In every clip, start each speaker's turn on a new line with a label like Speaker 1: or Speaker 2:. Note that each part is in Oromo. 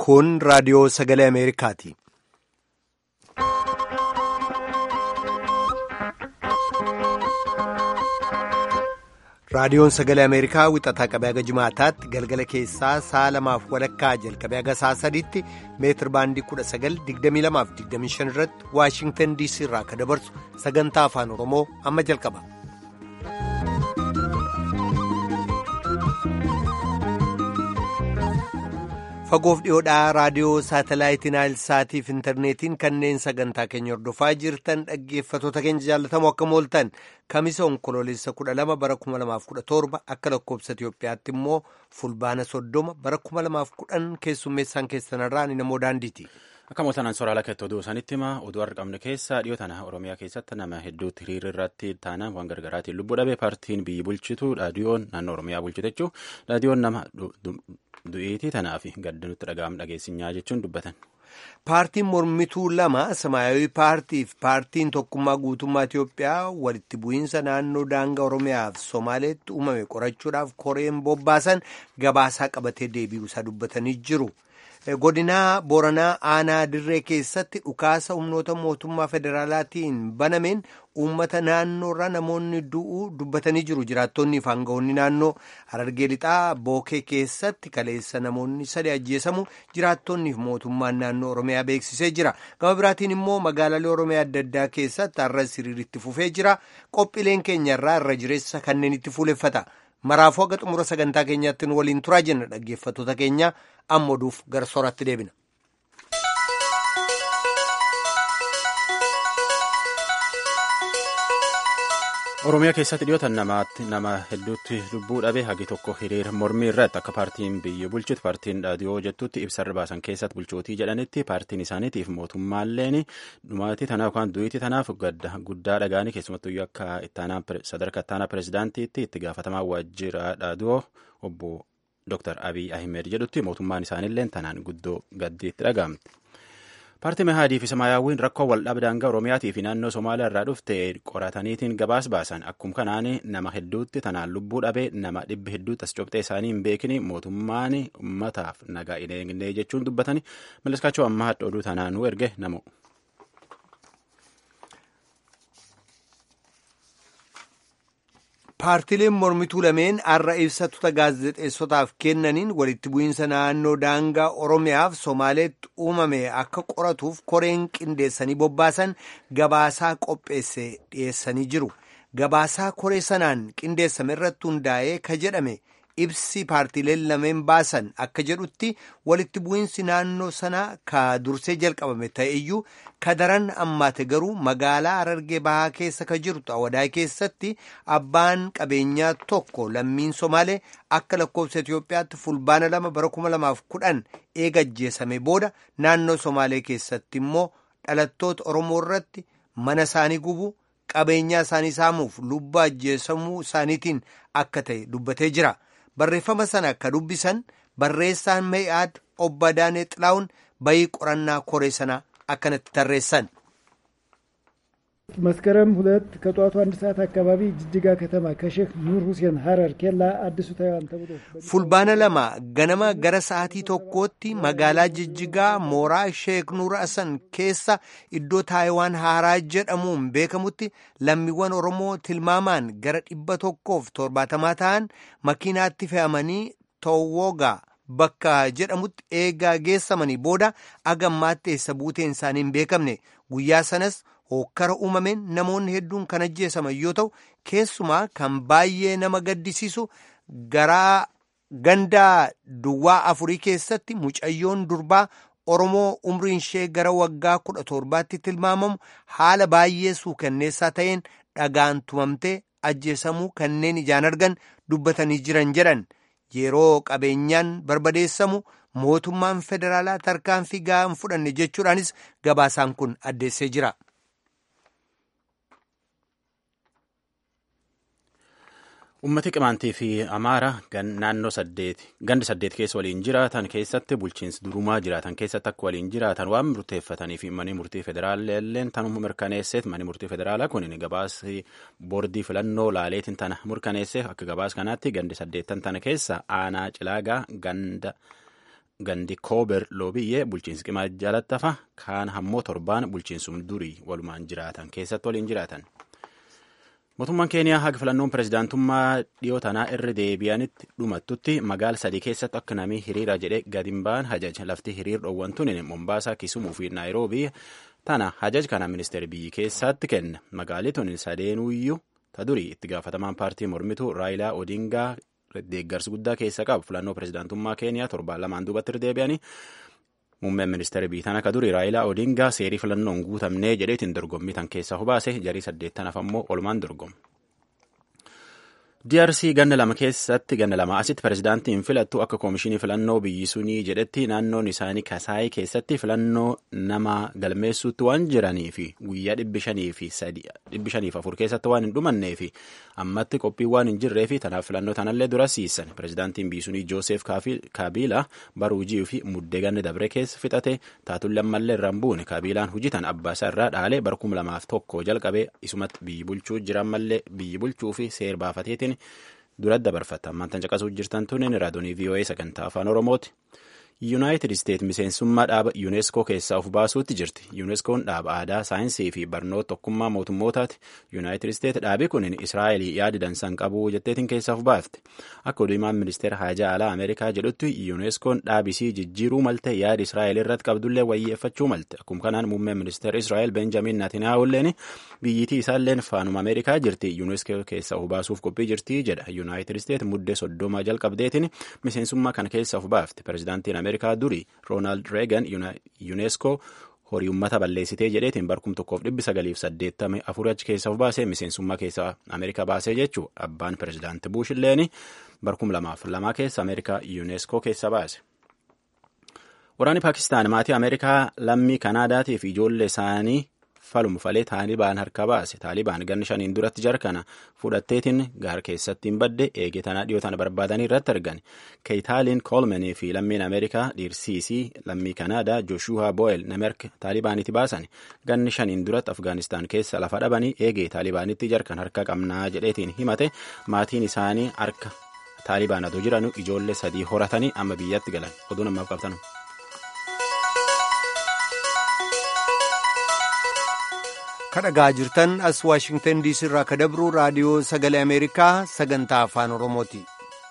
Speaker 1: Kun raadiyoo sagalee Ameerikaati. Raadiyoon sagalee Ameerikaa wixataa qabee haga jimaataatti galgala keessaa sa'a lamaaf walakkaa jalqabee haga sa'a sadiitti meetir baandii 1922-25 irratti Waashingtan DC irraa akka dabarsu sagantaa afaan Oromoo amma jalqaba. Fagoof dhiyoodhaa raadiyoo saatalaayitii Naayilsaatiif intarneetiin kanneen sagantaa keenya hordofaa jirtan dhaggeeffatoota keenya jaallatamoo akka mooltan kamisa onkoloolessa 12 bara 2017 akka lakkoobsa Itiyoophiyaatti immoo fulbaana 30 bara 2010 keessummeessaan keessanirraa ni namoo daandiiti.
Speaker 2: Akka mooltanaan sooraalaa keetti oduu isaanitti hima oduu argamne keessa dhiyoo tana Oromiyaa keessatti nama hedduutti hiriira irratti taanaan waan gargaraatiin lubbuu dhabe paartiin biyyi bulchitu raadiyoon naannoo Oromiyaa bulchite jechuun raadiyoon nama du'iitii tanaaf gadda nutti dhaga'amu dhageessinyaa jechuun dubbatan.
Speaker 1: Paartiin mormituu lama Samaayawii paartii fi paartiin tokkummaa guutummaa Itiyoophiyaa walitti bu'iinsa naannoo daangaa Oromiyaa fi Somaaleetti uumame qorachuudhaaf koreen bobbaasan gabaasaa qabatee deebi'uusaa dubbatanii jiru. Godinaa Booranaa Aanaa Dirree keessatti dhukaasa humnoota mootummaa federaalaatiin banameen uummata naannoorraa namoonni du'uu dubbatanii jiru. Jiraattonni fi aangawoonni naannoo Harargee Lixaa Bookee keessatti kaleessa namoonni sadi ajjeesamu jiraattonni fi mootummaan naannoo Oromiyaa beeksisee jira. Gama biraatiin immoo magaalaalee Oromiyaa adda addaa keessatti har'a siriiritti fufee jira. Qophiileen keenyarraa irra jireessa kanneen itti fuuleffata. Maraafuu haga xumura sagantaa keenyaatti nu waliin turaa jenna dhaggeeffattoota keenya amma oduuf gara sooratti deebina.
Speaker 2: Oromiyaa keessatti dhiyootan nama hedduutti lubbuu dhabe hagi tokko hiriira mormii irratti akka paartiin biyya bulchitu paartiin dhaadiyoo jettutti ibsarra baasan keessatti bulchootii jedhanitti paartiin isaaniitiif mootummaalleen dhumaatii tanaaf yookaan du'iitii tanaaf guddaa dhagaanii keessumattuu akka sadarkaa ittaanaa pirezidaantiitti itti gaafatamaa waajjira dhaadiyoo obbo Dr. Abiy Ahmed jedhutti mootummaan isaaniillee tanaan guddoo gaddiitti dhagaamte. Paartii Mehaadii fi Samaayyaawwiin rakkoo waldhabdee daangaa Oromiyaatii fi naannoo Somaaliyaa irraa dhufte qorataniitiin gabaas baasan akkuma kanaan nama hedduutti tanaan lubbuu dhabee nama dhibbi hedduutti as cobxee isaanii hin beekne mootummaan uummataaf nagaa hin eegne jechuun dubbatanii Maleskaachoo ammaa hadda oduu tanaanuu erge namu.
Speaker 1: Paartileen mormituu lameen har'a ibsattoota gaazexeessotaaf kennaniin walitti bu'iinsa naannoo daangaa Oromiyaaf Somaaleetti uumame akka qoratuuf koreen qindeessanii bobbaasan gabaasaa qopheesse dhiyeessanii jiru. Gabaasaa koree sanaan qindeessame irratti hundaa'ee ka jedhame ibsi paartileen lameen baasan akka jedhutti walitti bu'iinsi naannoo sanaa ka dursee jalqabame ta'eyyuu ka daran ammaate garuu magaalaa Harargee Bahaa keessa ka jirtu Awadaay keessatti abbaan qabeenyaa tokko lammiin Somaalee akka lakkoofsa Itiyoophiyaatti fulbaana lama bara kuma lamaaf kudhan eega ajjeesame booda naannoo Somaalee keessatti immoo dhalattoota Oromoo irratti mana isaanii gubuu qabeenyaa isaanii saamuuf lubbuu ajjeesamuu isaaniitiin akka ta'e dubbatee jira. Barreeffama sana akka dubbisan barreessaan Mee'aad obbo Adaanee Xilaawun bayii qorannaa koree sanaa akkanatti tarreessan.
Speaker 3: መስከረም ሁለት ከጠዋቱ አንድ ሰዓት አካባቢ ጅጅጋ ከተማ ከሼክ ኑር ሁሴን ሀረር ኬላ አዲሱ ታይዋን ተብሎ
Speaker 1: fulbaana lama ganama gara sa'aatii tokkootti magaalaa jijjigaa mooraa sheek nuur hasan keessa iddoo taayiwaan haaraa jedhamuun beekamutti lammiiwwan oromoo tilmaamaan gara dhibba tokkoof torbaatamaa ta'an makiinaatti fe'amanii toowwogaa bakka jedhamutti eegaa geessamanii booda agammaatti eessa buuteen isaanii hin beekamne guyyaa sanas hokkara uumameen namoonni hedduun kan ajjeesaman yoo ta'u keessumaa kan baay'ee nama gaddisiisu garaa gandaa duwwaa afurii keessatti mucayyoon durbaa Oromoo umriin ishee gara waggaa kudha torbaatti tilmaamamu haala baay'ee suukanneessaa ta'een dhagaan tumamtee ajjeesamuu kanneen ijaan argan dubbatanii jiran jedhan yeroo qabeenyaan barbadeessamu mootummaan federaalaa tarkaanfii gahaa hin fudhanne jechuudhaanis gabaasaan kun addeessee jira.
Speaker 2: Uummati Qimaantii fi Amaara naannoo saddeeti gandi saddeet keessa waliin jiraatan keessatti bulchiinsi durumaa jiraatan keessatti akka waliin jiraatan waan murteeffatanii fi manni murtii federaalaa illeen tanuma mirkaneesseef manni murtii federaalaa kun gabaasii boordii filannoo laaleetiin tana mirkaneesseef akka gabaas kanaatti gandi saddeettan tana keessa aanaa cilaagaa ganda gandi koober loobiyyee bulchiinsi qimaa jalattafa kaan hammoo torbaan bulchiinsum durii walumaan jiraatan keessatti waliin jiraatan. Mootummaan Keeniyaa haga filannoon pirezidaantummaa dhiyoo tanaa irra deebi'anitti dhumattutti magaala sadii keessatti akka namni hiriira jedhee gadi hin ba'an hajaj lafti hiriir dhoowwantuun Mombaasaa Kisumuu fi Naayiroobii tana hajaj kana ministeera biyyi keessaatti kenna magaalli tun sadeenuyyuu ta durii itti gaafatamaan paartii mormituu Raayilaa Odingaa deeggarsa guddaa keessa qabu filannoo pirezidaantummaa Keeniyaa torbaan lamaan duubatti irra deebi'anii muummeen ministeera biyyi tana akka durii Raayilaa Odingaa seerii filannoon guutamnee jedheetiin dorgommii tan keessaa hubaase jarii saddeettanaaf ammoo olumaan dorgomu. DRC ganna lama keessatti ganna lama asitti pirezidaantiin filattu akka koomishinii filannoo biyyi sunii jedhetti naannoon isaanii kasaayii keessatti filannoo nama galmeessuutti waan jiranii fi guyyaa dhibbi shanii fi dhibbi shaniif afur keessatti waan hin dhumannee fi ammatti qophiin waan hin jirree fi tanaaf filannoo tanallee dura siisan pirezidaantiin biyyi sunii Joosef Kaabiila baruujii fi muddee ganna dabre keessa fixate taatullee ammallee irraan buune Kaabiilaan hujitan abbaasaa irraa dhaalee bara kuma lamaaf tokko jalqabee isumatti biyyi bulchuu jiran mallee biyyi bulchuu fi seer baafateetiin duratti dabarfata ammaan caqasuu jirtan tunneen raadiyoo VOA sagantaa afaan oromooti. yuunaayitid isteet miseensummaa dhaaba yuuneeskoo keessaa of baasuutti jirti yuuneeskoon dhaaba aadaa saayinsii fi barnoota tokkummaa mootummootaati yuunaayitid isteet dhaabi kun israa'elii yaadi dansan qabuu jetteetiin keessaa of baafte akka oduumaan ministeera haajaa alaa ameerikaa jedhutti yuuneeskoon dhaabisii jijjiiruu malte yaadi israa'el irratti qabdullee wayyeeffachuu malte akkuma kanaan muummeen ministeera israa'el benjamin naatinaahulleen biyyitii isaalleen faanuma ameerikaa jirti yuuneeskoo keessaa of baasuuf qophii jirti jedha yuunaayitid isteet muddee soddoma jalqabdeetiin miseensummaa kana keessaa of baafte pirezidaantiin ameerikaa durii roonaald reegan yuuneeskoo horii ummata balleessitee jedheetiin barkum tokkoof dhibbi sagaliif saddeettame afur achi keessa of baasee miseensummaa keessa ameerikaa baasee jechuu abbaan pirezidaanti buush illeen barkum lamaaf lamaa keessa ameerikaa yuuneeskoo keessa baase. Waraanni Paakistaan maatii Ameerikaa lammii Kanaadaatii fi ijoollee isaanii falmu falee taalibaan harka baase taalibaan ganni shaniin duratti jarkana fudhatteetiin gaar keessatti hin badde eegee tanaa dhiyoo tana barbaadanii irratti argan keeytaaliin koolmenii fi lammiin ameerikaa dhiirsiisii lammii kanaadaa jooshuhaa boo'el namerk taalibaanitti baasan ganni shaniin duratti afgaanistaan keessa lafa dhabanii eegee taalibaanitti jarkan harka qabnaa jedheetiin himate maatiin isaanii harka taalibaan adoo jiranu ijoollee sadii horatanii amma biyyatti galan oduun ammaaf qabtanu.
Speaker 1: kadhagaa jirtan as waashingtan diisii irraa ka dabru raadiyoo sagalee ameerikaa sagantaa afaan oromooti.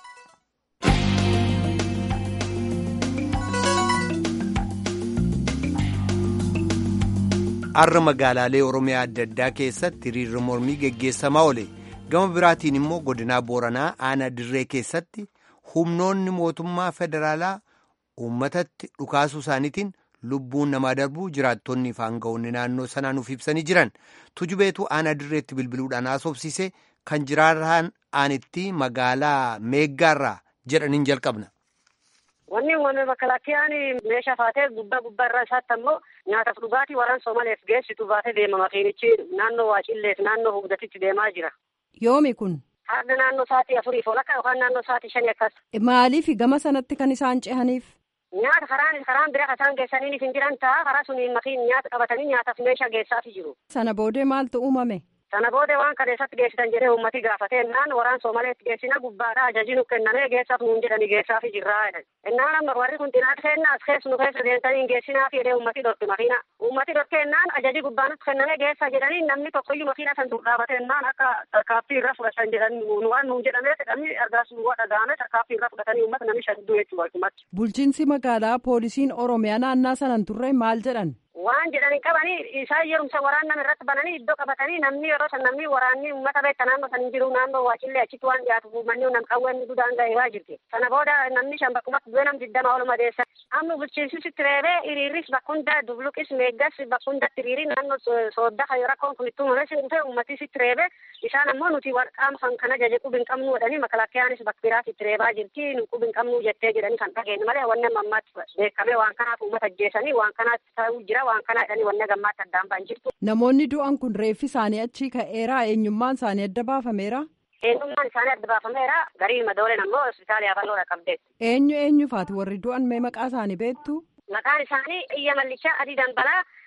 Speaker 1: har'a magaalaalee oromiyaa adda addaa keessatti hiriirri mormii geggeessamaa oole gama biraatiin immoo godinaa booranaa aanaa dirree keessatti humnoonni mootummaa federaalaa uummatatti dhukaasuu isaaniitiin lubbuun namaa darbuu jiraattonni fi aanga'oonni naannoo sanaa nuuf ibsanii jiran tujubeetu aanaa dirreetti bilbiluudhaan haasofsiise kan jiraatan aanitti magaalaa meeggaarraa jedhaniin jalqabna.
Speaker 4: Wanni uumame makalakkiyaan meeshaa faatee gubbaa gubbaa irraa isaatti ammoo nyaataaf dhugaatii waraan Soomaleef geessitu baatee deema makiinichi naannoo Waacilleef naannoo Hugdatitti deemaa jira.
Speaker 5: Yoomi kun?
Speaker 4: Harda naannoo sa'aatii afuriif ol akka yookaan naannoo sa'aatii shanii akkas.
Speaker 5: Maaliif gama sanatti kan isaan cehaniif?
Speaker 4: Nyaata karaan karaan bira isaan geessanii hin jiran ta'a karaa suniin makiin nyaata qabatanii nyaataaf meeshaa geessaafi jiru.
Speaker 5: Sana boodee maaltu uumame?
Speaker 4: Sana booda waan kaleessatti geessitan jedhee uummati gaafate innaan waraan Soomaleetti geessina gubbaadhaa ajaji nu kennamee geessaaf nuun jedhanii geessaafi jirraa jedhan. Innaan amma warri kun xinaat kennaa as keessu nu keessa deemtanii hin geessinaa jedhee uummati dhorke makiina. Uummati dhorke innaan ajaji gubbaa nutti kennamee geessaa jedhanii namni tokkoyyuu makiina san dur dhaabate innaan akka tarkaaffii irra fudhatan jedhan nu waan nuun jedhamee jedhamni argaas nu dhaga'ame tarkaaffii irra fudhatanii uummata namni shan du'eechu walumatti.
Speaker 5: Bulchiinsi magaalaa poolisiin Oromiyaa naannaa sanan turre maal jedhan?
Speaker 4: waan jedhanii qabanii isaan yerumsa waraan nama irratti bananii iddoo qabatanii namni yeroo san namni waraanni uummata beekta naannoo san hin jiru naannoo waacillee achitti waan dhiyaatu manni nam qawween dudaan ga'ee waa jirti sana booda namni shan bakkumatti du'e nam diddama ol madeessa amma bulchiinsisitti reebee hiriirris bakkunda dubluqis meeggas bakkundatti hiriiri naannoo soodda kayo rakkoon kun itti uumame dhufe uummatisitti reebee isaan ammoo nuti qaama kan kana jaje qubi hin qabnu jedhanii makalakkiyaanis bakbiraas itti reebaa jirti nu qubi hin qabnu jettee jedhanii kan dhageenye malee wanni amma ammaatti beekame waan kanaaf uummata ajjeesanii waan kanaatti ta'uu jira waan kana jedhanii wanna gammaatti addaan ba'an jirtu.
Speaker 5: Namoonni du'an kun reeffi isaanii achii ka'eeraa eenyummaan isaanii adda baafameera.
Speaker 4: Eenyummaan isaanii adda baafameera garii madooleen ammoo hospitaala yaafalloodha qabdeetti.
Speaker 5: Eenyu eenyufaati warri du'an mee maqaa isaanii beektu?
Speaker 4: Maqaan isaanii Iyya Mallichaa Adii Dambalaa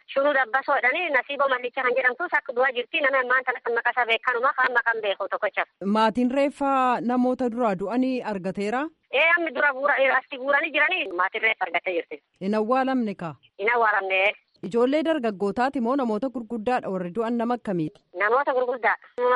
Speaker 4: shunuu dabbasoo jedhanii nasiiboo mallicha kan jedhamtus akka du'aa jirti nama ammaan tana kan maqasaa beekanuma kan maqan beeku tokkocha.
Speaker 5: Maatiin reeffa namoota duraa du'anii argateera.
Speaker 4: Ee ammi dura buura asti buuranii jiranii maatiin reeffa argattee jirti.
Speaker 5: Hin awwaalamne kaa.
Speaker 4: Hin awwaalamne.
Speaker 5: Ijoollee dargaggootaati moo namoota gurguddaadha warri du'an nama akkamiiti?
Speaker 4: Namoota gurguddaa.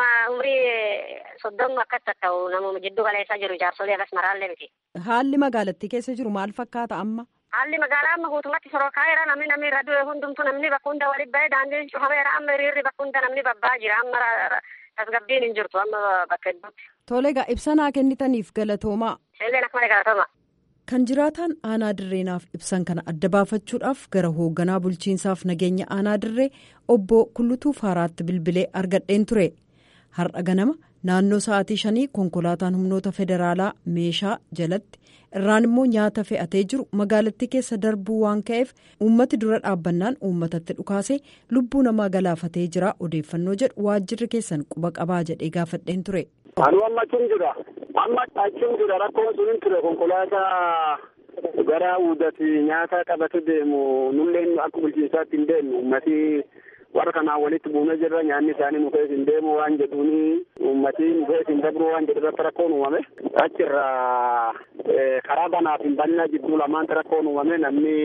Speaker 4: Umrii soddomu akkas ta'u namuma jiddu galeessaa jiru jaarsolee akkas maraallee miti.
Speaker 5: Haalli magaalattii keessa jiru maal fakkaata amma?
Speaker 4: Haalli magaalaa amma guutummaatti sorokaayeera namni namni irra du'e hundumtu namni bakka hunda walitti bahee daandiin cufameera amma hiriirri bakka hunda namni babbaa jira amma tasgabbiin hin jirtu amma bakka hedduutti.
Speaker 5: Tole egaa ibsanaa kennitaniif galatoomaa.
Speaker 4: Illeen akkuma galatooma.
Speaker 5: Kan jiraataan aanaa dirreenaaf ibsan kana adda baafachuudhaaf gara hoogganaa bulchiinsaaf nageenya aanaa dirree obbo Kullutuu Faaraatti bilbilee argadheen ture. Har'a ganama naannoo sa'aatii shanii konkolaataan humnoota federaalaa meeshaa jalatti irraan immoo nyaata fe'atee jiru magaalattii keessa darbuu waan ka'eef uummati dura dhaabbannaan uummatatti dhukaasee lubbuu namaa galaafatee jira odeeffannoo jedhu waajjirri keessan quba qabaa jedhee gaafadheen ture.
Speaker 6: Anu amma achuun jira. Amma achuun jira rakkoon sun hin ture konkolaataa gara uudati nyaata qabate deemu nulleen akka bulchiinsaatti hin deemnu ummati warra kanaan walitti buunee jirra nyaanni isaanii nu keessa hin deemu waan jedhuuni ummati nu keessa hin dabru waan jedhu irratti rakkoon uumame achirra karaa banaaf hin banna jidduu lamaanti rakkoon uumame namni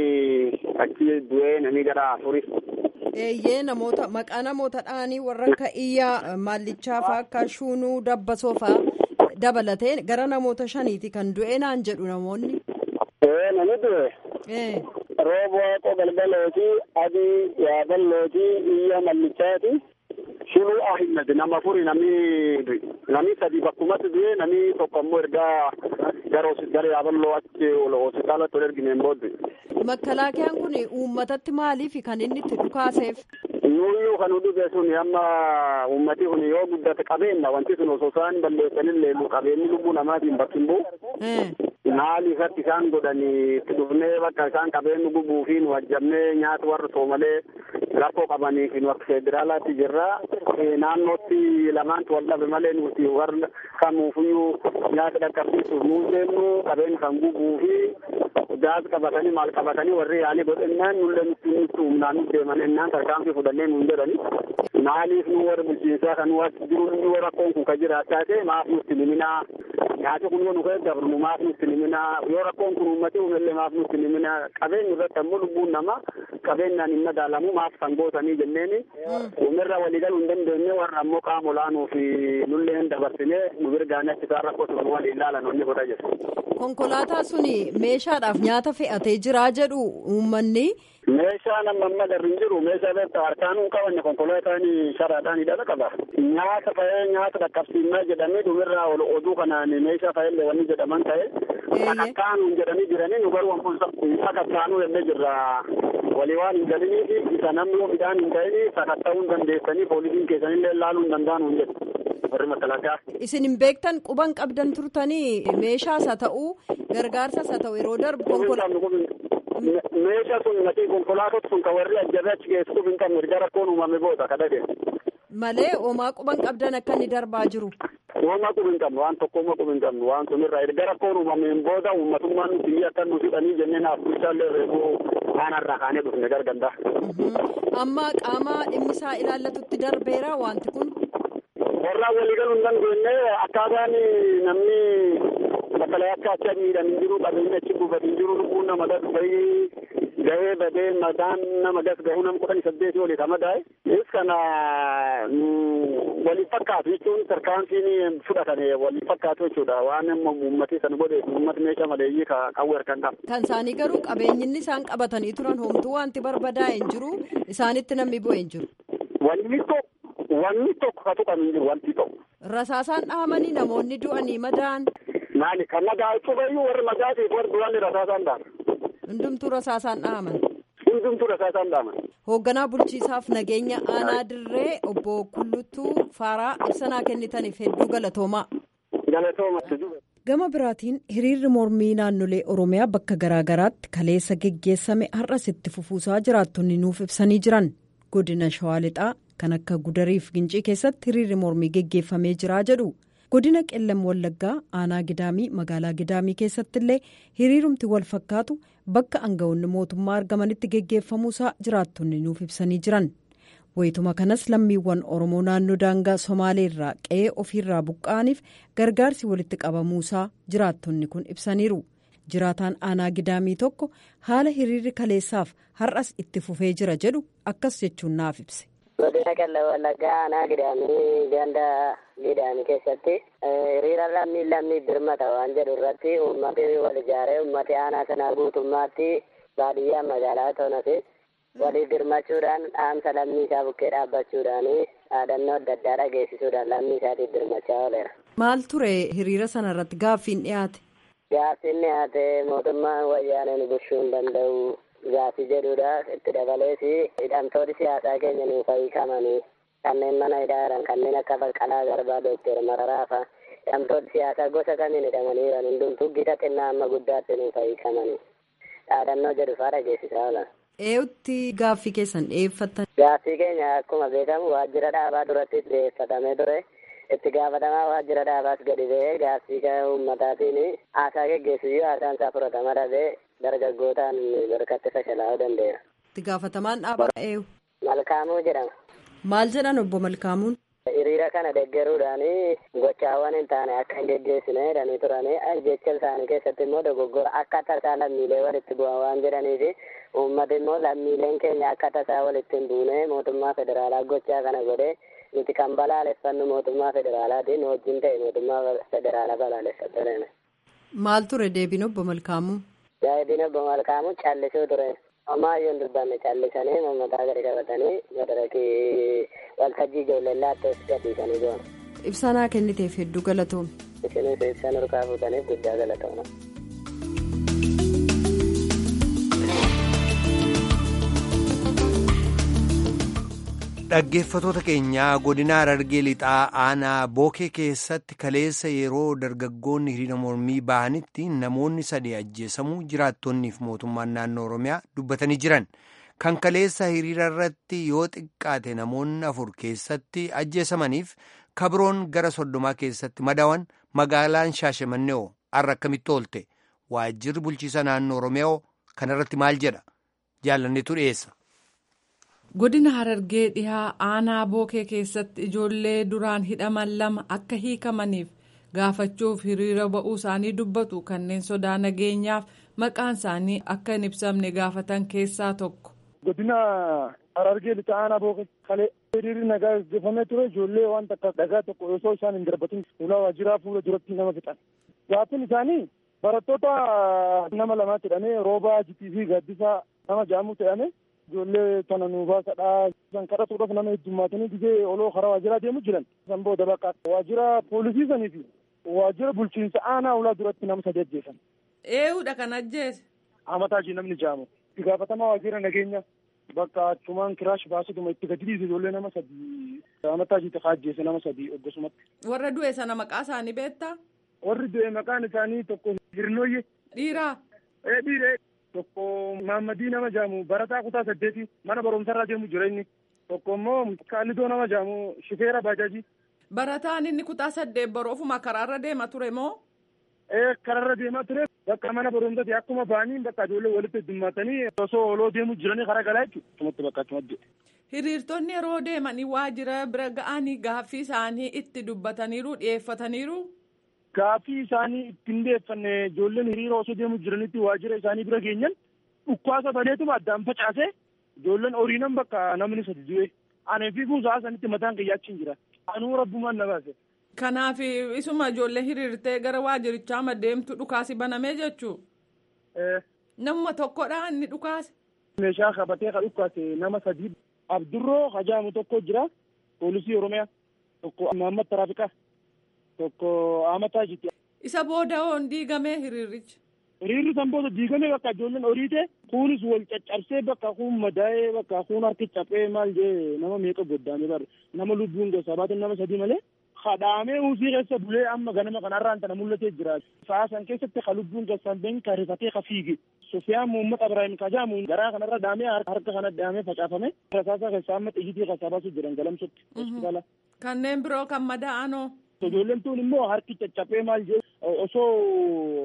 Speaker 6: achi du'ee namni gara afurii.
Speaker 5: Eeyyee namoota maqaa namoota dhaanii warra akka iyyaa maallichaa fa'aa akka shuunuu dabbasoo fa'aa dabalatee gara namoota shaniiti kan du'e naan jedhu namoonni.
Speaker 6: Ee nani du'e.
Speaker 5: Ee.
Speaker 6: Roobo waaqoo galgalooti adii yaaballooti iyya mallichaati shunuu ahimmed nama furi nami nami sadi bakkumatti du'e nami tokko ammoo ergaa gara gara yaaballoo achi hospitaalatti ol ergineen booddee.
Speaker 5: Makkalaakiyaan kun uummatatti maaliif kan inni itti dhukaaseef?
Speaker 6: Nuuyyuu kan dhufe sun amma uummati kun yoo guddate qabeenya wanti sun osoo isaan balleessanillee qabeenyi lubbuu namaatiin bakki hin bu'u. Maali irratti isaan godhanii itti dhufnee bakka isaan qabeenyi gubuu fi nu hajjamnee nyaata warra soomalee rakkoo qabanii fi nu akka federaalaatti jirra. Naannootti lamaantu wal dhabe malee nuti warra kamuufiyyuu nyaata dhaqqabsiisuuf nuun deemnu qabeenyi kan gubuu fi gaaz qabatanii maal qabatanii warri yaalii godhennaan nullee nutti nutti humnaan deeman ennaan tarkaanfii fudhannee nuun jedhani. Maaliif nu warra bulchiinsaa kan waatti jiru yoo rakkoon kun kan jiraachaa ta'e maaf nutti liminaa nyaati kun yoo nu keessa dabru maaf nutti liminaa yoo rakkoon kun uummatee uumellee maaf nutti liminaa qabeenyi irratti ammoo lubbuun namaa qabeenyaan hin madaalamu maaf kan gootanii jenneeni uumirra waliigaluu hin dandeenye warra ammoo qaama olaanuu fi nullee hin dabarsinee nu birgaanii achi isaan rakkoo sun waliin ilaalan onni godha jedhu.
Speaker 5: Konkolaataa suni meeshaadhaaf nyaata fe'atee jiraa jedhu uummanni.
Speaker 6: Meeshaan amma amma darri hin jiru meeshaa beektaa harkaan hin qabanne konkolaataan sharaadhaan hidhata qaba. Nyaata fa'ee nyaata dhaqqabsiinnaa jedhamee dhumirraa ol oduu kanaan meeshaa fa'ellee wanni jedhaman ta'e. Sakattaan jedhanii jiranii nu garuu sakattaanuu jennee jirra. Walii waan hin galinii fi isa namni midhaan hin ta'in sakatta'uu hin dandeessanii poolisiin keessanillee laaluu hin danda'an jedhu. Warri makalaakaa.
Speaker 5: Isin hin beektan quban qabdan turtanii meeshaas haa ta'uu gargaarsas haa ta'u yeroo darbu konkolaataa.
Speaker 6: meeshaa sun naqii konkolaatot sun kan warri ajjabee achi geessuuf hin qabne erga rakkoon uumame booda kadhate.
Speaker 5: Malee homaa quban qabdan akka inni darbaa jiru.
Speaker 6: Homaa qubi hin qabnu waan tokko homaa qubi hin qabnu waan sun irraa erga rakkoon uumameen booda uummatummaan nuti biyya akka nu fidhanii jennee naaf bulchaallee reefuu aanarraa kaanee dhufne garganda.
Speaker 5: Amma qaama dhimmisaa ilaallatutti darbeera wanti kun.
Speaker 6: Warraa waliigaluu hin dandeenye akkaataan namni bakka akka achi miidhan hin jiru qabeenyi achi buufate hin jiru lubbuun nama gas bahii gahee badee mataan nama gas gahuu nama kudhanii saddeetii olii kama daa'e. Is kana waliin fakkaatu jechuun tarkaanfiin fudhatame waliin fakkaatu jechuudha waan uummatni sana godhe uummata meeshaa maleeyyii qawwee harkaan qaba.
Speaker 5: Kan isaanii garuu qabeenyinni isaan qabatanii turan homtuu wanti barbadaa'e hin jiru isaanitti namni bu'e hin jiru.
Speaker 6: Wanni tokko wanni tokko ka tuqan hin jiru wanti tokko.
Speaker 5: Rasaasaan dhahamanii namoonni du'anii madaan.
Speaker 6: Maali kan madaa cufayyuu warri madaatiif warri du'an rasaasaan dhahaman.
Speaker 5: Hundumtuu rasaasaan dhahaman.
Speaker 6: Hundumtuu rasaasaan dhahaman.
Speaker 5: Hoogganaa bulchiisaaf nageenya aanaa dirree obbo Kullutuu Faaraa ibsanaa kennitaniif hedduu galatoomaa.
Speaker 6: Galatoomatti
Speaker 5: Gama biraatiin hiriirri mormii naannolee Oromiyaa bakka garaagaraatti kaleessa geggeessame har'as itti fufuusaa jiraattonni nuuf ibsanii jiran godina Shawaa Lixaa kan akka Gudariif Gincii keessatti hiriirri mormii geggeeffamee jira jedhu. godina qellam wallaggaa aanaa gidaamii magaalaa gidaamii keessatti illee hiriirumti wal fakkaatu bakka aangawoonni mootummaa argamanitti geggeeffamuusaa jiraattonni nuuf ibsanii jiran. wayituma kanas lammiiwwan oromoo naannoo daangaa somaalee irraa qe'ee ofiirraa buqqa'aniif gargaarsi walitti qabamuusaa jiraattonni kun ibsaniiru jiraataan aanaa gidaamii tokko haala hiriirri kaleessaaf har'as itti fufee jira jedhu akkas jechuun naaf ibse.
Speaker 7: godina qellem wallaggaa aanaa gidaamii ganda gidaamii keessatti hiriira lammii lammii birmata waan jedhu irratti uummati wal ijaaree uummati aanaa sanaa guutummaatti baadiyyaa magaalaa toonati. walii birmachuudhaan dhaamsa lammii isaa bukkee dhaabbachuudhaan dhaadannoo adda addaa dhageessisuudhaan lammii isaatiif birmachaa ooleera.
Speaker 5: Maal ture hiriira sana irratti gaaffiin dhiyaate?
Speaker 7: Gaaffiin dhiyaate mootummaan wayyaaneen bulchuu hin danda'u gaaffii jedhudha. Itti dabalees hidhamtoonni siyaasaa keenya nuuf hiikamanii kanneen mana hidhaa jiran kanneen akka Baqqalaa Garbaa Dookter Mararaa fa'a hidhamtoonni siyaasaa gosa kamiin hidhamanii jiran hundumtuu gita xinnaa amma guddaatti nuuf hiikamanii dhaadannoo jedhu fa'aa dhageessisaa oolan.
Speaker 5: Eeyutti gaaffii keessan dhiyeeffatan?
Speaker 7: Gaaffii keenya akkuma beekamu waajjira dhaabaa duratti dhiyeeffatamee ture. Itti gaafatamaa waajjira dhaabaas gadi ba'ee gaaffii uummataatiin haasaa geggeessu haasaan isaa fudhatama dhabee dargaggootaan barkatti fashalaa'uu danda'eera.
Speaker 5: Itti gaafatamaan dhaabaa eenyu?
Speaker 7: Malkaamuu jedhama.
Speaker 5: Maal jedhan obbo Malkaamuun?
Speaker 7: Hiriira kana deggeruudhaan gochaawwan hin taane akka hin geggeessine jedhanii turanii jecha isaanii keessatti immoo dogoggora akka tasaa lammiilee walitti bu'an waan jedhaniifi uummati immoo lammiileen keenya akka tasaa walitti hin buune mootummaa federaalaa gochaa kana godhee nuti kan balaaleffannu mootummaa federaalaatiin wajjin ta'e mootummaa federaalaa balaaleffataniin.
Speaker 5: Maal ture deebiin obbo Malkaamuu?
Speaker 7: Deebiin obbo Malkaamuu callisuu ture. Amaayyoo hin dubbanne callisanii mataa gadi qabatanii madarakii waltajjii ijoollee laattees gadhiisanii goon.
Speaker 5: Ibsanaa kenniteef hedduu galatoome.
Speaker 7: Isinis ibsa nurkaa fuutaniif guddaa galatooma.
Speaker 1: Dhaggeeffatoota keenyaa godina Harargee lixaa aanaa bookee keessatti kaleessa yeroo dargaggoonni hiriira mormii bahanitti namoonni sadii ajjeesamuu jiraattonniif mootummaan naannoo Oromiyaa dubbatanii jiran. Kan kaleessa hiriira irratti yoo xiqqaate namoonni afur keessatti ajjeesamaniif kabroon gara soddomaa keessatti madawan magaalaan Shaashamannee har'a akkamitti oolte waajjirri bulchiisa naannoo Oromiyaa kanarratti maal jedha jaalanneetu dhiyeessa.
Speaker 8: godina harargee dhihaa aanaa bookee keessatti ijoollee duraan hidhaman lama akka hiikamaniif gaafachuuf hiriira ba'uu isaanii dubbatu kanneen sodaa nageenyaaf maqaan isaanii akka hin ibsamne gaafatan keessaa tokko.
Speaker 9: godina harargee lixaa aanaa bookee kalee hiriirri nagaa gaggeeffamee ture ijoollee waan takka dhagaa tokko osoo isaan hin darbatin fuula waajjiraa fuula duratti nama fixan gaaffiin isaanii barattoota nama lamaatti hidhamee roobaa jitii fi gaaddisaa nama ja'amu ta'ame. ijoollee tana nu baasadhaa san kadhatuudhaaf nama heddummaatanii gizee oloo karaa waajjiraa deemu jiran san booda bakka waajjira poolisii sanii fi waajjira bulchiinsa aanaa ulaa duratti nama sadi ajjeesan.
Speaker 8: Eeyyuudha kan ajjeese.
Speaker 9: Amataajii namni jaamu. Itti gaafatamaa waajjira nageenya bakka achumaan kiraash baasituma itti gadi dhiise ijoollee nama sadi amataajii xiqqaa ajjeese nama sadi oggosumatti.
Speaker 8: Warra du'e sana maqaa isaanii beektaa?
Speaker 9: Warri du'e maqaan isaanii tokko hirnooyye.
Speaker 8: Dhiiraa?
Speaker 9: Ee dhiiree. tokko Maammadii nama jaamu barataa kutaa saddeeti mana barumsarraa deemu jira inni tokko immoo kaallidoo nama jaamu shifeera baajaajii.
Speaker 8: Barataan inni kutaa saddeet baruu ofuma karaarra deema ture moo?
Speaker 9: Ee karaarra deemaa ture bakka mana barumsaati akkuma ba'anii bakka ijoollee walitti heddummaatanii osoo oloo deemu jiranii karaa galaa jechuudha. Tumatti bakka achumatti.
Speaker 8: Hiriirtonni yeroo deemanii waajjira bira ga'anii gaaffii isaanii itti dubbataniiru dhiyeeffataniiru.
Speaker 9: Gaaffii isaanii ittiin deeffanne ijoolleen hiriira osoo deemu jiranitti waajjira isaanii bira geenyan dhukkaasa baneetuma addaan facaase ijoolleen horiinan bakka namni sadi du'e anee fi kuusaa sanitti mataan kiyyaachiin jira anuu rabbumaan na baase.
Speaker 8: Kanaaf isuma ijoollee hiriirtee gara waajjirichaa madeemtu dhukaasi banamee jechuu. Namuma tokkodha inni dhukaase.
Speaker 9: Meeshaa qabatee ka dhukaase nama sadii Abdurroo hajaamu tokko jira poolisii Oromiyaa tokko Mahammad Taraafiqaa. tokko amataa jirti.
Speaker 8: Isa booda hoon diigamee hiriirichi.
Speaker 9: Hiriirri san booda diigamee bakka ijoolleen horiite kunis wal caccabsee bakka kun madaa'ee bakka kun harki caphee maal jee nama meeqa goddaame bar nama lubbuun keessaa baatan nama sadii malee kadhaamee uusii keessa bulee amma ganama kanarraan tana mul'atee jira. Sa'a san keessatti ka lubbuun keessaan been ka rifatee ka fiige. Sufiyaan Muhammad Ibrahim Kajaamu garaa kanarra dhaamee harka kana dhaamee facaafame. Rasaasa keessaa amma xiyyitii keessaa baasuu jiran galamsutti hospitaala.
Speaker 8: Kanneen biroo kan madaa'anoo.
Speaker 9: Ijoolleen tun immoo harki caccabee maal jee osoo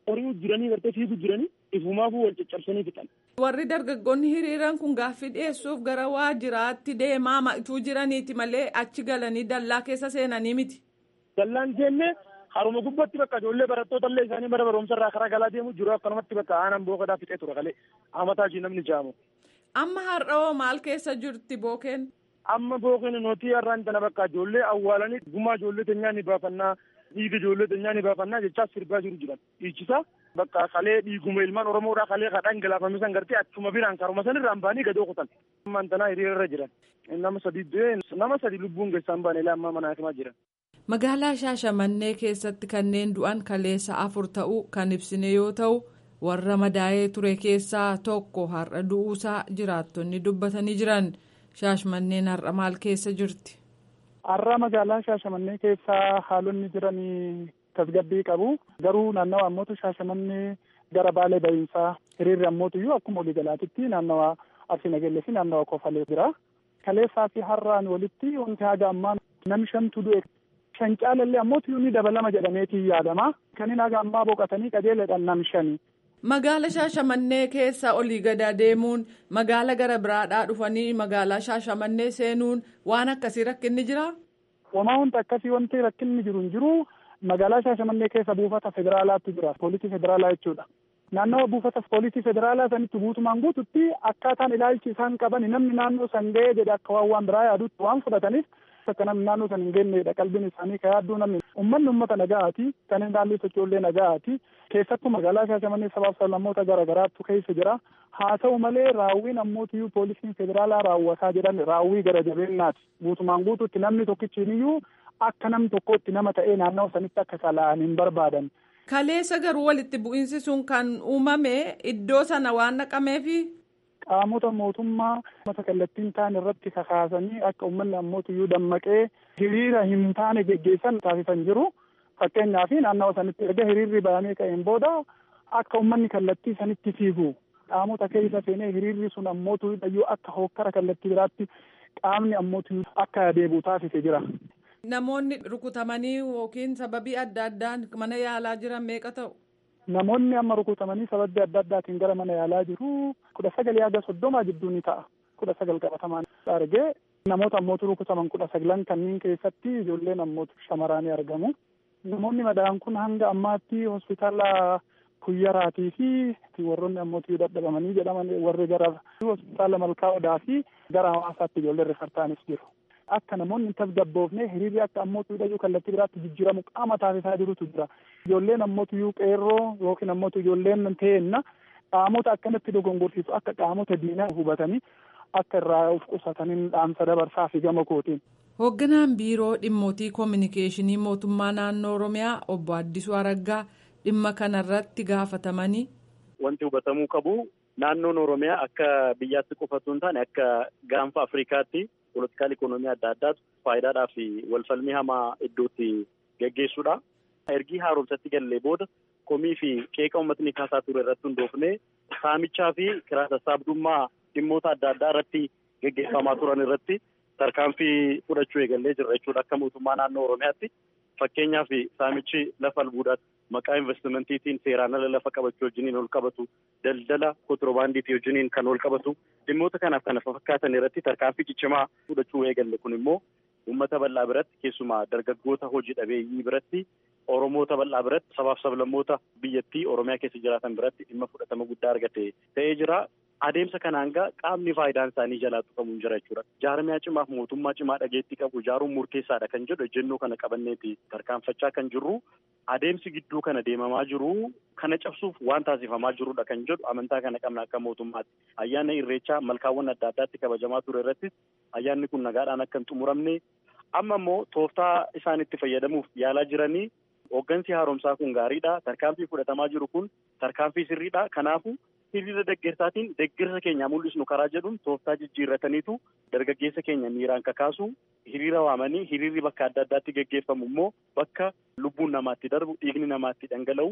Speaker 9: horii jiranii gartee fiigu jiranii ifumaafuu wal caccabsanii fixan.
Speaker 8: Warri dargaggoonni hiriiran kun gaaffii dhiyeessuuf gara waajjiraatti deemaa ma'ituu jiraniiti malee achi galanii dallaa keessa seenanii miti.
Speaker 9: Dallaan seenne haruma gubbatti bakka ijoollee barattoota illee isaanii bara barumsa irraa karaa galaa deemu jiru akkanumatti bakka aanan bookadaa fixee ture kalee amataa ishii namni jaamu.
Speaker 8: Amma har'oo maal keessa jirti bookeen?
Speaker 9: Amma bookeen nuti har'aan tana bakka ijoollee awwaalanii gumaa ijoollee teenyaa ni baafannaa dhiiga ijoollee teenyaa ni baafannaa jechaa sirbaa jiru jiran dhiichisa bakka kalee dhiiguma ilmaan oromoodhaa kalee kadhaan galaafame san gartee achuma biraan karuma san irraan baanii gadoo kutan. Ammaan tanaa hiriira irra jiran nama sadi du'e nama sadi lubbuun keessaan baane illee amma mana hakimaa jiran.
Speaker 8: Magaalaa Shaashamannee keessatti kanneen du'an kaleessa afur ta'uu kan ibsine yoo ta'u warra madaa'ee ture keessaa tokko har'a du'uusaa jiraattonni dubbatanii jiran Shaashamanneen har'a maal keessa jirti.
Speaker 10: Har'a magaalaa Shaashamannee keessaa haalonni jiranii tasgabbii qabu. Garuu naannawa ammootu Shaashamannee gara baalee bahiinsaa hiriirri ammootu iyyuu akkuma waliigalaatitti naannawa Arsii Nagellee fi naannawa Kofalee jira. Kaleessaa fi har'aan walitti wanti haga ammaa namni shantu du'e. Shan caalallee ammootu iyyuu ni dabalama jedhameetii yaadama. Kanneen haga ammaa boqotanii qajeeladhaan nam shani.
Speaker 8: Magaala Shaashamannee keessa olii gadaa deemuun magaala gara biraadhaa dhufanii magaalaa Shaashamannee seenuun waan akkasii rakkinni jiraa?
Speaker 10: Homaa wanta akkasii wanti rakkinni jiru hin jiru magaalaa Shaashamannee keessa buufata federaalaatu jira. Poolisii federaalaa jechuudha. Naannawa buufata poolisii federaalaa sanitti guutumaan guututti akkaataan ilaalchi isaan qaban namni naannoo san ga'ee jedhe akka waan waan biraa yaadutti waan fudhataniif akka namni naannoo san hin geenyedha qalbiin isaanii ka yaadduu namni ummanni ummata nagaati kanneen naannoo sochoollee nagaati keessattuu magaalaa Shaashamannee sabaaf sablammoota gara garaattu keessa jira haa ta'u malee raawwiin ammootiyyuu poolisiin federaalaa raawwataa jedhan raawwii gara jabeenyaati guutumaan guututti namni tokkichiiniyyuu akka namni tokkotti nama ta'ee naannoo sanitti akka sala'an hin barbaadan.
Speaker 8: Kaleessa garuu walitti bu'iinsi sun kan uumame iddoo sana waan naqameefi.
Speaker 10: Qaamota mootummaa mata kallattiin ta'an irratti kakaasanii akka uummanni ammootiyyuu dammaqee hiriira hin taane geggeessan taasisan jiru. Fakkeenyaaf naannawa sanitti erga hiriirri bahamee ka'een booda akka uummanni kallattii sanitti fiigu qaamota keessa seenee hiriirri sun ammootiyyuu akka hokkara kallattii biraatti qaamni ammootiyyuu akka deebi'u taasise jira.
Speaker 8: Namoonni rukutamanii yookiin sababii adda addaan mana yaalaa jiran meeqa ta'u?
Speaker 10: Namoonni amma rukutamanii sababii adda addaatiin gara mana yaalaa jiru kudha sagalii haga soddomaa jidduu ni ta'a. Kudha sagal qabatamaan argee namoota ammootu rukutaman kudha sagalan kanneen keessatti ijoolleen ammootu shamaraanii argamu. Namoonni madaa'an kun hanga ammaatti hospitaala kuyyaraatii fi warroonni ammootii dadhabamanii jedhaman warri gara hospitaala malkaa odaa fi gara hawaasaatti ijoolleen rifartaanis jiru. Akka namoonni hin tasgabboofne hiriirri akka ammootu hidhachuu kallattii biraatti jijjiiramu qaama taasisaa jirutu jira. Ijoolleen ammootu iyyuu qeerroo yookiin ammootu ijoolleen ta'enna qaamota akkanatti dogongorsiisu akka qaamota diinaa hubatanii akka irraa of qusataniin dhaamsa dabarsaa fi gama kootiin.
Speaker 8: Hoogganaan biiroo dhimmootii koominikeeshinii mootummaa naannoo Oromiyaa obbo Addisuu Araggaa dhimma kanarratti gaafatamanii.
Speaker 11: Wanti hubatamuu qabu naannoon Oromiyaa akka biyyaatti qofatu hin taane akka gaanfa Afrikaatti poolitikaal ikonoomii adda addaatu faayidaadhaa fi walfalmii hamaa iddootti geggeessuudha. Ergii haaromsatti gallee booda komii fi qeeqa uummatni kaasaa ture irratti hundoofnee saamichaa fi kiraa sassaabdummaa dhimmoota adda addaa irratti geggeeffamaa turan irratti tarkaanfii fudhachuu eegallee jirra jechuudha akka mootummaa naannoo Oromiyaatti. Fakkeenyaaf saamichi lafa albuudaatti maqaa investimentiitiin seeraan ala lafa qabachuu wajjiniin ol qabatu daldala kontiroobaandiitii wajjiniin kan ol qabatu dhimmoota kanaaf kana fakkaatan irratti tarkaanfii ciccimaa fudhachuu eegalle kun immoo uummata bal'aa biratti keessumaa dargaggoota hojii dhabeeyyii biratti oromoota bal'aa biratti sabaaf sablammoota biyyattii oromiyaa keessa jiraatan biratti dhimma fudhatama guddaa argate ta'ee jira. Adeemsa kanaan gaa qaamni faayidaan isaanii jalaa tuqamu hin jira jechuudha. Jaarmiyaa cimaaf mootummaa cimaa dhageettii qabu ijaaruun murteessaadha kan jedhu ejjennoo kana qabanneeti tarkaanfachaa kan jirru. Adeemsi gidduu kana deemamaa jiru kana cabsuuf waan taasifamaa jirudha kan jedhu amantaa kana qabna akka mootummaatti. Ayyaana irreechaa malkaawwan adda addaatti kabajamaa ture irrattis ayyaanni kun nagaadhaan akka hin xumuramne amma immoo tooftaa isaan itti fayyadamuuf yaalaa jiranii hooggansi haaromsaa kun gaariidha. Tarkaanfii fudhatamaa jiru kun tarkaanfii sirriidha. Kanaafu hiriira deggersaatiin deggersa keenya mul'isnu karaa jedhuun tooftaa jijjiirrataniitu dargaggeessa keenya miiraan kakaasu hiriira waamanii hiriirri bakka adda addaatti geggeeffamu immoo bakka lubbuun namaatti darbu dhiigni namaatti dhangala'u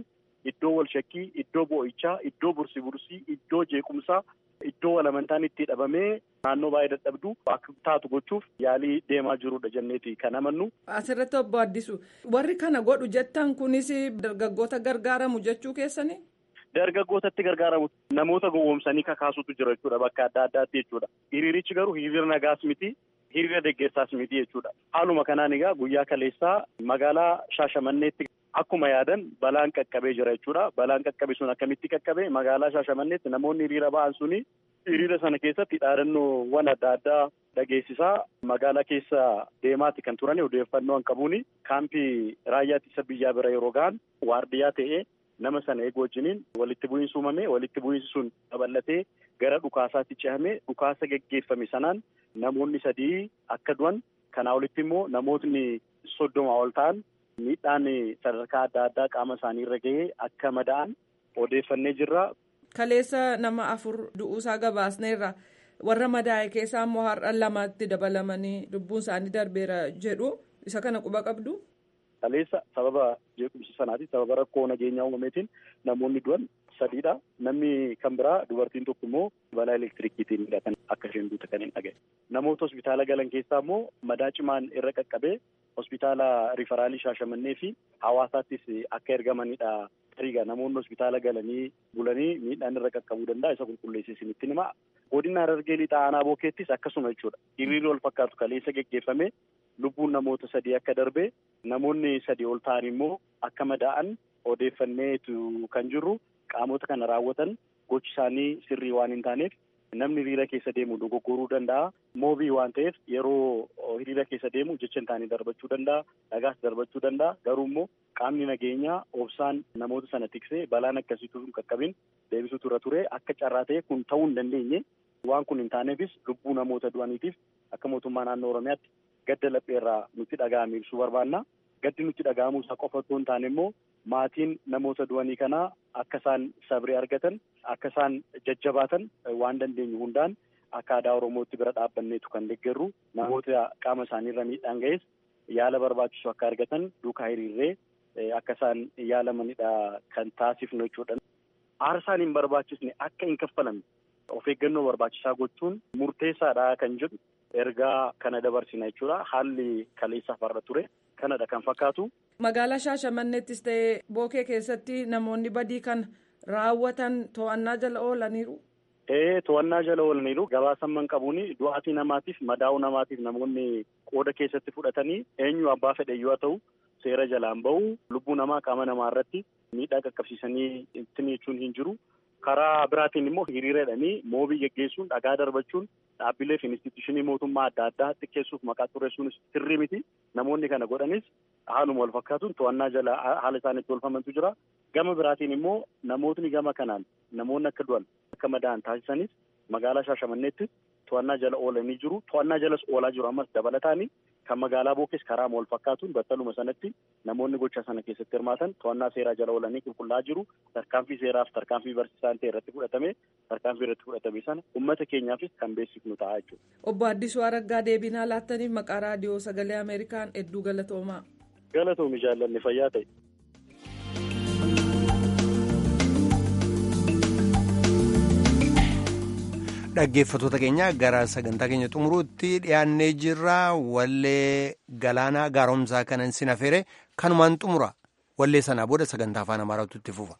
Speaker 11: iddoo wal shakkii, iddoo boo'ichaa, iddoo bursi bursii, iddoo jeequmsaa, iddoo wal amantaan itti dhabamee naannoo baay'ee dadhabdu akka taatu gochuuf yaalii deemaa jirudha jenneeti kan amannu.
Speaker 8: Asirratti obbo Addisu warri kana godhu jettan kunis dargaggoota gargaaramu jechuu keessanii?
Speaker 11: Dargaggootatti gargaaramu namoota gowwoomsanii kakaasutu jira jechuudha bakka adda addaatti jechuudha. Hiriirichi garuu hiriira nagaas miti. Hiriira deeggarsaas miti jechuudha. Haaluma kanaan egaa guyyaa kaleessaa magaalaa Shaashamanneetti akkuma yaadan balaan qaqqabee jira jechuudha. Balaan qaqqabe sun akkamitti qaqqabe magaalaa Shaashamanneetti namoonni hiriira ba'an suni hiriira sana keessatti dhaadannoowwan adda addaa dhageessisaa magaalaa keessa deemaati kan turan odeeffannoo hin qabuuni kaampii raayyaa ittisa biyyaa bira yeroo ga'an waardiyyaa ta'ee nama sana eegu wajjiniin walitti bu'iinsi uumame walitti bu'iinsi sun babal'atee gara dhukaasaatti cehamee dhukaasa geggeeffame sanaan namoonni sadii akka du'an kanaa olitti immoo namootni soddoma ol ta'an miidhaan sadarkaa adda addaa qaama isaanii irra gahee akka mada'an odeeffannee jirra.
Speaker 8: Kaleessa nama afur du'uusaa gabaasneerra warra madaa'e keessaa immoo har'a lamatti dabalamanii lubbuun isaanii darbeera jedhu isa kana quba qabdu.
Speaker 11: Kaleessa sababa jeequmsa sanaatiin sababa rakkoo nageenyaa uumameetiin namoonni du'an sadiidha. Namni kan biraa dubartiin tokko immoo balaa elektirikiitiin kan akka isheen duute kan hin dhagaye. Namoota hospitaala galan keessaa immoo madaa cimaan irra qaqqabee hospitaala rifaraalii shaashamannee fi hawaasaattis akka ergamanidha. Tariiga namoonni hospitaala galanii bulanii miidhaan irra qaqqabuu danda'a isa qulqulleessee isinitti hima. Godina Harargee lixaa aanaa bookeettis akkasuma jechuudha. Hiriirri wal fakkaatu kaleessa geggeeffame lubbuun namoota sadii akka darbe namoonni sadii ol ta'an immoo akka madaa'an odeeffanneetu kan jirru qaamota kana raawwatan gochi isaanii sirrii waan hin taaneef namni hiriira keessa deemu dogoggoruu danda'a. Moobii waan ta'eef yeroo hiriira keessa deemu jecha hin taane darbachuu danda'a. Dhagaas darbachuu danda'a. Garuu immoo qaamni nageenyaa obsaan namoota sana tiksee balaan akkasiitu hin qaqqabin deebisuu tura ture akka carraa ta'e kun ta'uu hin dandeenye. Waan kun hin taaneefis lubbuu namoota du'aniitiif akka mootummaa naannoo Oromiyaatti gadda lapheerraa nutti dhaga'ame ibsuu barbaanna. Gaddi nutti dhaga'amuu isaa qofa otoo hin taane immoo maatiin namoota du'anii kanaa akka isaan sabrii argatan akka isaan jajjabaatan waan dandeenyu hundaan akka aadaa Oromootti bira dhaabbanneetu kan deeggarru namoota qaama isaaniirra miidhaan ga'es yaala barbaachisu akka argatan duukaa hiriirree akka isaan yaalamanidha kan taasifnu jechuudha. Aarsaan hin barbaachisne akka hin kaffalamne of eeggannoo barbaachisaa gochuun murteessaadha kan jedhu ergaa kana dabarsina jechuudha. Haalli kaleessaaf har'a ture kanadha kan fakkaatu.
Speaker 8: Magaalaa Shaashamanneettis ta'ee bookee keessatti namoonni badii kan raawwatan to'annaa jala oolaniiru.
Speaker 11: Ee to'annaa jala oolaniiru gabaasamman qabuun du'aatii namaatiif madaa'uu namaatiif namoonni qooda keessatti fudhatanii eenyu abbaa fedhe yoo ta'u seera jalaan bahu lubbuu namaa qaama namaa irratti miidhaa qaqqabsiisanii ittiin jechuun hin jiru. Karaa biraatiin immoo hiriiradhanii moobii geggeessuun dhagaa darbachuun dhaabbilee fi instituushinii mootummaa adda addaa xiqqeessuuf maqaa xureessuun sirrii miti. Namoonni kana godhanis haaluma wal fakkaatuun to'annaa jala haala isaaniitti oolfamantu jira. Gama biraatiin immoo namootni gama kanaan namoonni akka du'an akka madaa'an taasisanis magaalaa Shaashamanneetti to'annaa jala oolanii jiru. To'annaa jalas oolaa jiru ammas dabalataani kan magaalaa Bookees karaa wal fakkaatuun battaluma sanatti namoonni gocha sana keessatti hirmaatan to'annaa seeraa jala oolanii qulqullaa'aa jiru. Tarkaanfii seeraaf tarkaanfii barsiisaan ta'e irratti fudhatame tarkaanfii irratti fudhatame sana uummata keenyaafis kan beeksifnu ta'a jechuudha.
Speaker 8: Obbo Addisuu Araggaa deebinaa laattaniif maqaa raadiyoo sagalee Ameerikaan hedduu galatoomaa.
Speaker 11: Galatoomi jaallanne fayyaa ta'e.
Speaker 1: dhaggeeffatoota keenya gara sagantaa keenya xumuruutti dhiyaannee jirra wallee galaanaa gaaromsaa kanan sin afeere kanumaan xumura wallee sanaa booda sagantaa afaan amaaraatu itti fufa.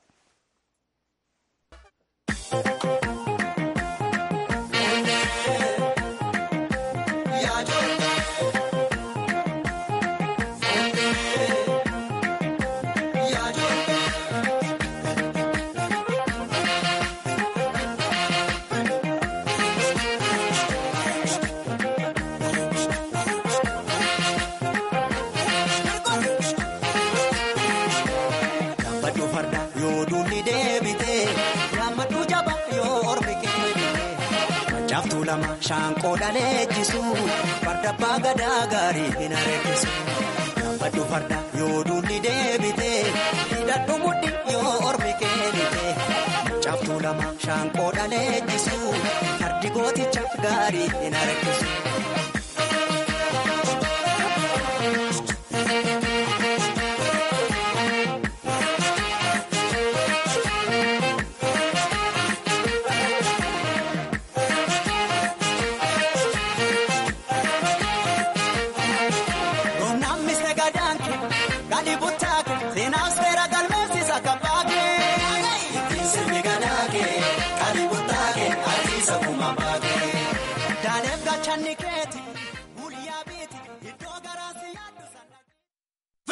Speaker 12: Shaanqoodhaan eeggisu farda abbaa gadaa gaarii hin areessisu. Gaafadhu farda yoo duulli deebite hidhadhu mudhi yoo ormi keenite. Caaftuu lama shaanqoodhaan eeggisu fardi gooticha gaarii hin areessisu. dhibutti.